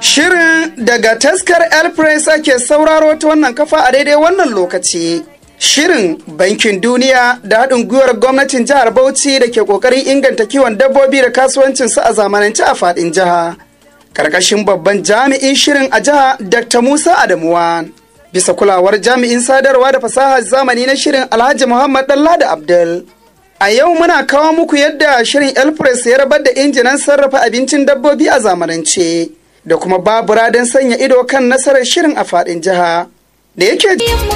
Shirin daga taskar El Press ake sauraro ta wannan kafa a daidai wannan lokaci. Shirin Bankin Duniya da haɗin gwiwar gwamnatin jihar Bauchi da ke ƙoƙarin inganta kiwon dabbobi da kasuwancinsu a zamanance a faɗin jiha. Karkashin babban jami'in shirin a jiha Dr. Musa Adamuwa. Bisa kulawar jami'in sadarwa da fasahar zamani na shirin Alhaji Muhammad Dallada Abdul. A yau muna kawo muku yadda shirin El Press ya rabar da injinan sarrafa abincin dabbobi a zamanance. da kuma babura don sanya ido kan nasarar shirin a faɗin jiha da yake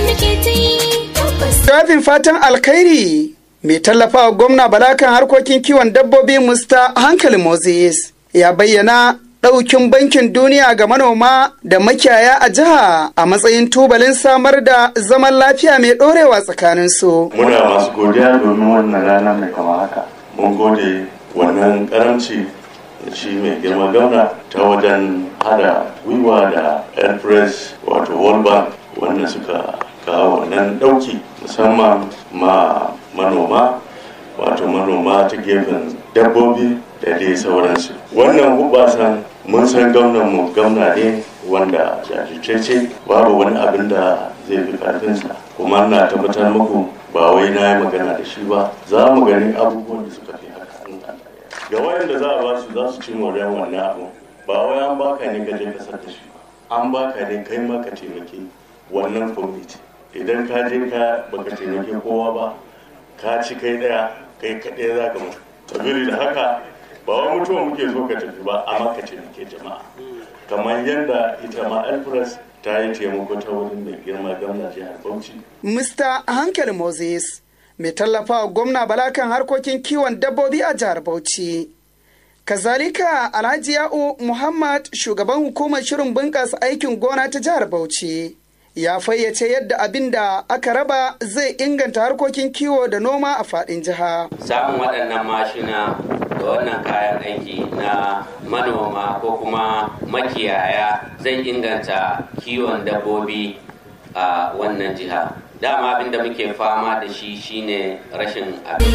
jawabin fatan alkhairi mai tallafawa gwamna bala kan harkokin kiwon dabbobi musta hankali moses ya bayyana ɗaukin bankin duniya ga manoma da makiyaya a jiha a matsayin tubalin samar da zaman lafiya mai ɗorewa tsakaninsu. muna masu godiya domin wannan rana mai kama haka mun gode wannan karamci shi mai girma gauna ta wajen hada gwiwa da air press wato world bank wanda suka kawo wannan dauki musamman ma manoma wato manoma ta gefen dabbobi da dai sauransu wannan hubasan mun san gwamnan mu gwamna ne wanda jajirce babu wani abin da zai fi karfinsa kuma na tabbatar muku ba wai na yi magana da shi ba za mu gani abubuwan da suka fi haka ga wayanda za a ba su za su ci moriyar wannan abu ba wai an baka ne ka je ka da shi an baka ne kai ma ka taimaki wannan kwamiti idan ka je ka baka taimaki kowa ba ka ci kai daya kai kaɗai za ka mutu sabili da haka ba wai mutuwa muke so ka tafi ba amma ka taimake jama'a kamar yadda ita ma alfres ta yi taimako ta wurin mai girma gwamna jihar bauchi Mr. Hankali Moses mai tallafawa gwamna bala kan harkokin kiwon dabbobi a jihar Bauchi. Kazalika Alhaji Ya'u Muhammad shugaban hukumar shirin bunƙasa aikin gona ta jihar Bauchi ya fayyace yadda abin da aka raba zai inganta harkokin kiwo da noma a faɗin jiha. Samun waɗannan mashina da wannan kayan aiki na manoma ko kuma makiyaya zai inganta kiwon dabbobi a wannan jiha. dama abin da muke fama da shi shine rashin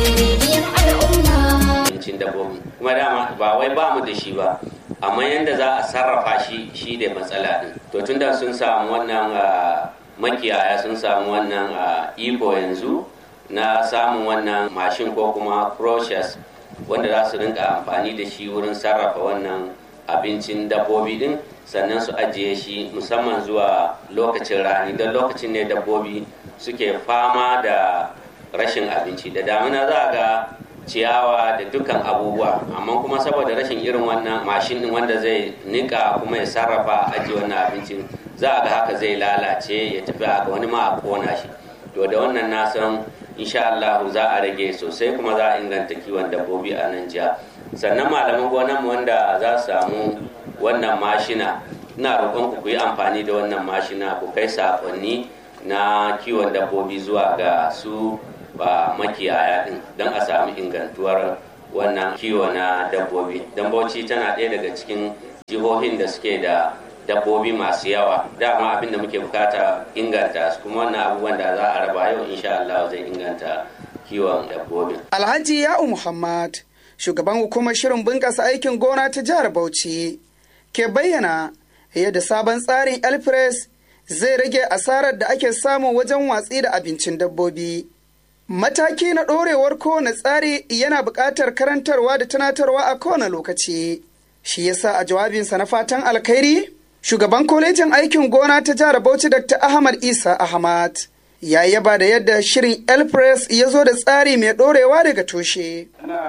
abincin dabbobi kuma dama ba wai ba mu da shi ba amma yadda za a sarrafa shi shi da matsala din to tunda sun samu wannan makiyaya sun samu wannan iko yanzu na samun wannan mashin ko kuma process wanda za su rinka amfani da shi wurin sarrafa wannan abincin dabbobi din sannan su ajiye shi musamman zuwa lokacin rani don lokacin ne dabbobi suke fama da rashin abinci da damina za a ga ciyawa da dukkan abubuwa amma kuma saboda rashin irin wannan mashin din wanda zai nika kuma ya sarrafa ajiye wannan abincin za a ga haka zai lalace ya tafi haka wani ma a kona shi to da wannan na san insha Allah za a rage sosai kuma za a inganta kiwon dabbobi a nan jiha sannan malaman gonan wanda za su samu wannan mashina ina roƙon ku yi amfani da wannan mashina ku kai saƙonni na kiwon dabbobi zuwa ga su ba makiyaya din don a samu ingantuwar wannan kiwo na dabbobi don bauchi tana ɗaya daga cikin jihohin da suke da dabbobi masu yawa dama abin da muke bukata inganta su kuma wannan abubuwan da za a raba yau insha Allah zai inganta kiwon dabbobi Alhaji Ya'u Muhammad shugaban hukumar shirin bunƙasa aikin gona ta jihar Bauchi ke bayyana yadda sabon tsarin Elpress zai rage asarar da ake samu wajen watsi da abincin dabbobi. Mataki na ɗorewar kowane tsari yana buƙatar karantarwa da tunatarwa a kowane lokaci. Shi yasa a jawabinsa na fatan alkhairi, shugaban kwalejin aikin gona ta jihar Bauchi Dr. Ahmad Isa Ahmad ya yaba da yadda shirin Elpress ya zo da tsari mai ɗorewa daga tushe.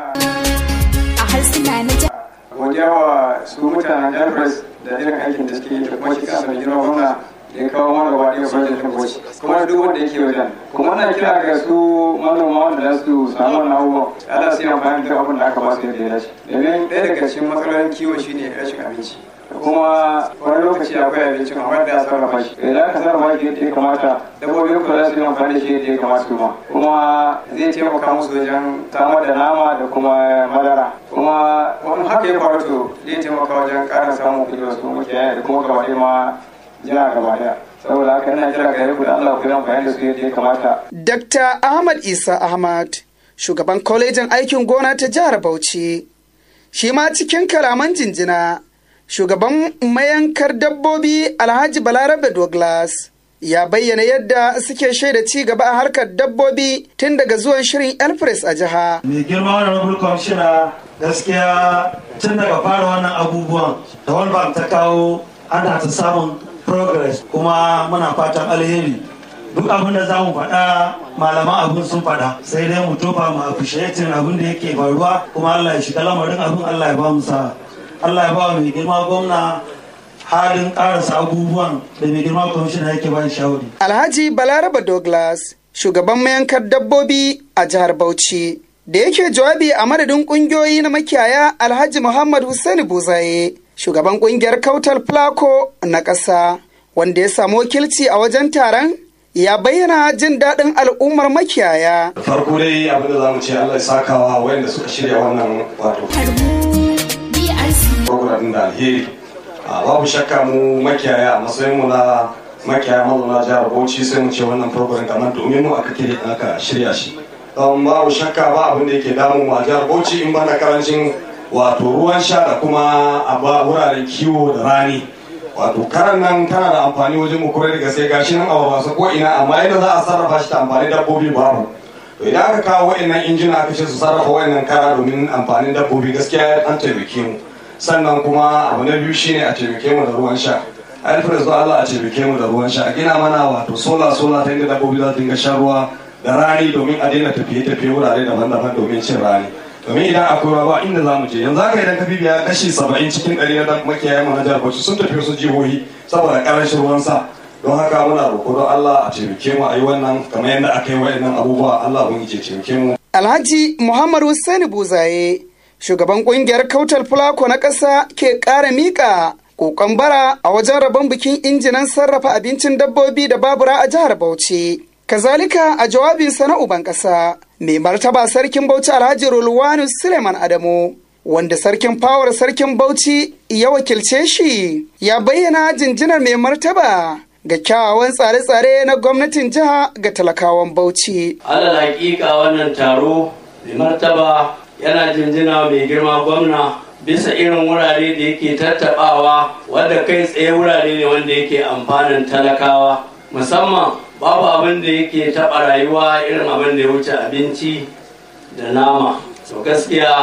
a harsuna na jihar godiya wa su mutanen Elpress da irin aikin da suke yi da kuma shi kansa mai girma gwamna da ya kawo mana gaba ɗaya wajen da boci kuma duk wanda yake wajen kuma na kira ga su manoma wanda za su samu wannan abubuwan ala su yi amfani da abin da aka ba su yadda ya dace domin ɗaya daga cikin matsalolin kiwo shine rashin abinci kuma wani lokaci akwai abincin amma da ya sarrafa shi idan aka sarrafa shi yadda ya kamata dabbobin ku za su yi amfani da shi yadda ya kamata su ma kuma zai taimaka musu wajen samar da nama da kuma madara kuma wani haka ya faru to zai taimaka wajen ƙara samun kuɗi wasu mutane da kuma gaba ɗaya ma jiha gaba ɗaya saboda haka ina kira ga ku da Allah ku yi amfani da su yadda ya kamata. Dr. Ahmad Isa Ahmad, shugaban kwalejin aikin gona ta jihar Bauchi, shi ma cikin kalaman jinjina shugaban mayankar dabbobi alhaji balarabe douglas ya bayyana yadda suke shaida ci gaba a harkar dabbobi tun daga zuwan shirin elpres a jiha mai girma wani rabul kwamishina gaskiya tun daga fara wannan abubuwan da wani ta kawo ana ta samun progress kuma muna fatan alheri duk abin da za mu faɗa malaman abin sun faɗa sai dai mu tofa mu appreciating abin da yake faruwa kuma Allah ya shiga lamarin abin Allah ya ba mu sa Allah ya ba mai girma gwamna halin karasa abubuwan da mai girma kwamishina yake ba shawari. Alhaji Balaraba Douglas shugaban mayankar dabbobi a jihar Bauchi da yake jawabi a madadin kungiyoyi na makiyaya Alhaji Muhammad Hussaini Buzaye shugaban kungiyar Kautal Plako na ƙasa wanda ya samu wakilci a wajen taron ya bayyana jin daɗin al'ummar makiyaya. farko dai abin da za mu ce Allah ya sakawa wayanda suka shirya wannan wato program da alheri babu shakka mu makiyaya a matsayin mu na makiyaya mazauna jihar Bauchi sai mu ce wannan program kamar domin mu aka kire aka shirya shi don babu shakka ba abin da yake damu mu a jihar Bauchi in bana karancin wato ruwan sha da kuma a wuraren kiwo da rani wato karan nan tana da amfani wajen mu kore daga sai gashi nan a wasa ko ina amma yadda za a sarrafa shi ta amfani dabbobi babu to idan aka kawo wa'annan injina aka ce su sarrafa wa'annan kara domin amfanin dabbobi gaskiya an taimake mu sannan kuma abu na biyu shine a taimake mu da ruwan sha alfred zuwa Allah a taimake mu da ruwan sha a gina mana wato sola sola ta inda dabbobi za su dinga shan ruwa da rani domin a daina tafiye-tafiye wurare daban-daban domin cin rani domin idan akwai ruwa ba inda za mu je yanzu haka idan ka bibiya kashi saba'in cikin ɗari na makiyayen mu na jihar Bauchi sun tafi wasu jihohi saboda ƙarancin ruwan sa don haka muna roƙo don Allah a taimake mu a yi wannan kamar yadda aka yi wa'annan abubuwa Allah ubangiji ya taimake mu. Alhaji Muhammad Hussaini Buzaye shugaban kungiyar Kautal Fulako na ƙasa ke ƙara miƙa kokon bara a wajen rabon bikin injinan sarrafa abincin dabbobi da babura a jihar Bauchi. Kazalika a jawabinsa na uban ƙasa, mai martaba sarkin Bauchi Alhaji Rulwanu Suleiman Adamu, wanda sarkin fawar sarkin Bauchi ya wakilce shi, ya bayyana jinjinar mai martaba ga kyawawan tsare-tsare na gwamnatin jiha ga talakawan Bauchi. Alal hakika wannan taro mai martaba yana jinjina mai girma gwamna bisa irin wurare da yake tattabawa wadda kai tsaye wurare ne wanda yake amfanin talakawa musamman babu abin da yake taɓa rayuwa irin abin da ya wuce abinci da nama to gaskiya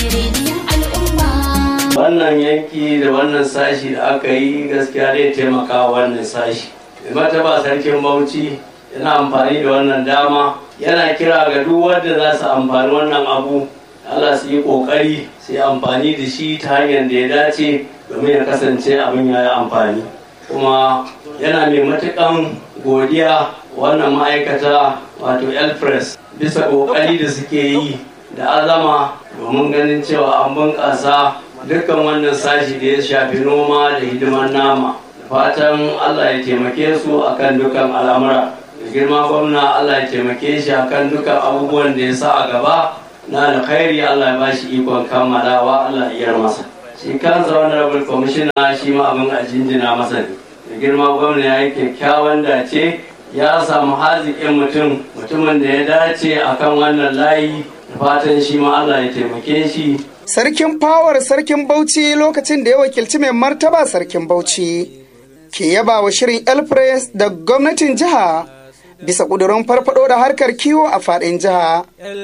wannan yanki da wannan sashi da aka yi gaskiya zai taimaka wannan sashi mata ba sarkin bauchi yana amfani da wannan dama yana kira ga duk wanda za su amfani wannan abu Allah su yi kokari su yi amfani da shi ta hanyar da ya dace domin ya kasance abin ya yi amfani kuma yana mai matukan godiya wannan ma'aikata wato elpress bisa kokari da suke yi da azama domin ganin cewa an bunƙasa dukkan wannan sashi da ya shafi noma da hidimar nama fatan allah ya taimake su akan dukkan al'amura da girma gwamna allah ya taimake shi akan dukkan abubuwan da ya sa a gaba na alkhairi allah ya bashi ikon kammalawa allah ya masa shi kansa wani rabin kwamishina shi ma abin a jinjina masa ne da girma gwamna ya yi kyakkyawan dace ya samu haziƙin mutum mutumin da ya dace akan wannan layi da fatan shi ma allah ya taimake shi Sarkin fawar sarkin Bauchi lokacin da ya wakilci mai martaba sarkin Bauchi ke yaba wa shirin Elpres da gwamnatin jiha bisa ƙudurin farfado da harkar kiwo a faɗin jiha.